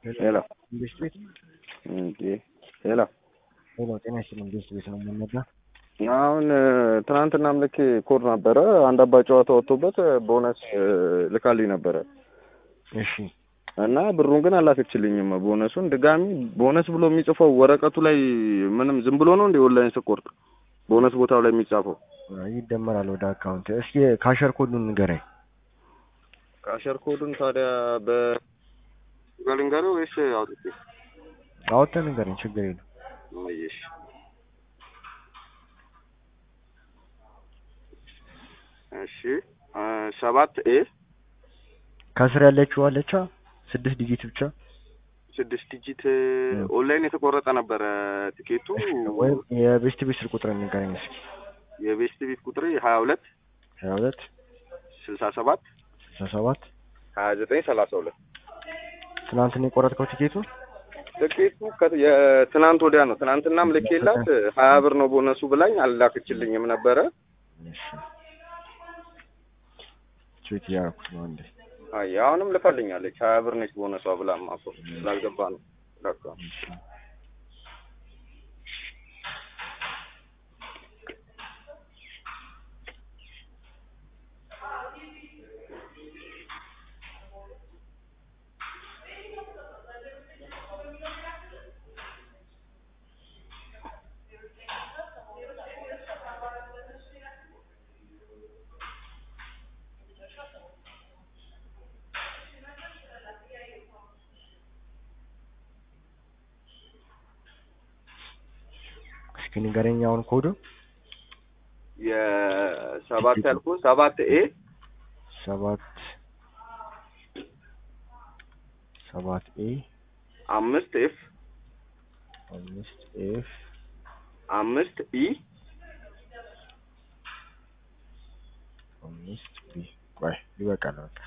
ሄሎ መንግስት ቤት እንዴ ሄሎ ሄሎ፣ ጤና ይስጥልኝ። መንግስት ቤት ነው የምንነዳ። አሁን ትናንትናም ልክ ኮድ ነበረ አንድ አባ ጨዋታ ወጥቶበት ቦነስ ልካልኝ ነበረ እሺ እና ብሩን ግን አላከችልኝም። ቦነሱን ድጋሚ ቦነስ ብሎ የሚጽፈው ወረቀቱ ላይ ምንም ዝም ብሎ ነው እንደ ኦንላይን ስቆርጥ ቦነስ ቦታው ላይ የሚጻፈው ይደመራል ወደ አካውንት። እስኪ ካሸር ኮዱን ንገረኝ። ካሸር ኮዱን ታዲያ በ ልንገርህ ወይስ አውጥቼ? አውጥተህ ንገረኝ፣ ችግር የለም። እሺ እሺ ሰባት ኤ ከስር ያለችው አለቻ ስድስት ዲጂት ብቻ ስድስት ዲጂት ኦንላይን የተቆረጠ ነበረ ቲኬቱ። ወይም የቤስት ቤት ስልክ ቁጥር ንገረኝ እስኪ። የቤስት ቤት ቁጥር ሀያ ሁለት ሀያ ሁለት ስልሳ ሰባት ስልሳ ሰባት ሀያ ዘጠኝ ሰላሳ ሁለት ትናንትና የቆረጥከው ቲኬቱ ትኬቱ ከ- የትናንት ወዲያ ነው። ትናንትናም ልኬላት ሀያ ብር ነው ቦነሱ ብላኝ አልላክችልኝም ነበረ። እሺ ቼክ እያደረኩት ነው አንዴ። አይ አሁንም ልካልኛለች ሀያ ብር ነች ቦነሷ ብላማ እኮ ስላልገባ ነው ለካ። እሺ እስኪ ንገረኝ አሁን ኮዱ የሰባት ያልኩ ሰባት ኤ ሰባት ሰባት ኤ አምስት ኤፍ አምስት ኤፍ አምስት ኢ አምስት ቢ ቆይ ይበቃል በቃ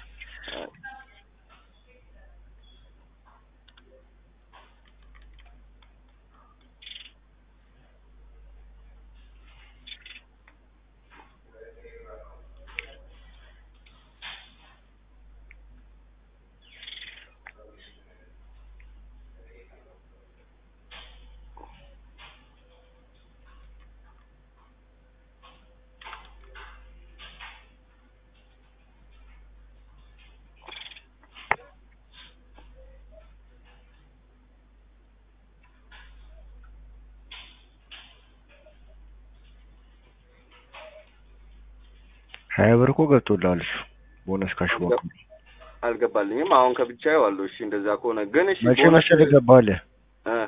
ሀያ ብር እኮ ገብቶልሃል እሱ ቦነስ ካሽባክ አልገባልኝም። አሁን ከብቻ ዋለሁ። እሺ እንደዛ ከሆነ ግን እሺ መቼ ቦነስ- መሰለህ ገባልህ እ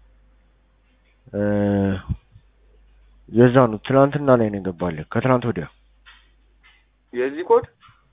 እ የዛ ነው ትናንትና ላይ ነው የገባልህ ከትናንት ወዲያ የዚህ ኮድ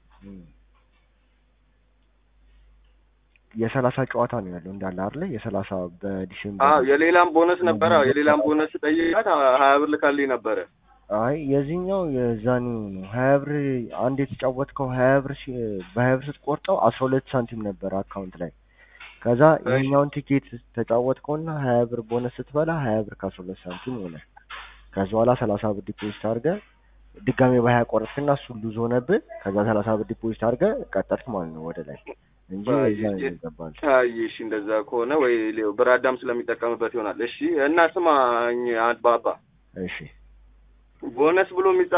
የሰላሳ ጨዋታ ነው ያለው እንዳለ አይደለ የሰላሳ በዲሴምበር አዎ የሌላም ቦነስ ነበረ። አዎ የሌላም ቦነስ ጠይቃት ሀያ ብር ልካልኝ ነበረ። አይ የዚህኛው የዛኔው ነው ሀያ ብር አንድ የተጫወትከው ሀያ ብር ሲ- በሀያ ብር ስትቆርጠው አስራ ሁለት ሳንቲም ነበር አካውንት ላይ ከዛ እሺ። ይሄኛውን ቲኬት ተጫወትከውና ሀያ ብር ቦነስ ስትበላ ሀያ ብር ከአስራ ሁለት ሳንቲም ሆነ ከዛ በኋላ ሰላሳ ብር ዲፖዚት አድርገህ ድጋሜ በሀያ ቆረጥክና እሱ ሉዝ ሆነብህ ከዛ ሰላሳ ብር ዲፖዚት አድርገህ ቀጠልክ ማለት ነው ወደ ላይ እንጂ አይ፣ የዛ ነው የ- ይገባል አይ እሺ እንደዛ ከሆነ ወይ ሌው ብራዳም ስለሚጠቀምበት ይሆናል። እሺ እና ስማኝ አባባ እሺ ቦነስ ብሎ የሚጻ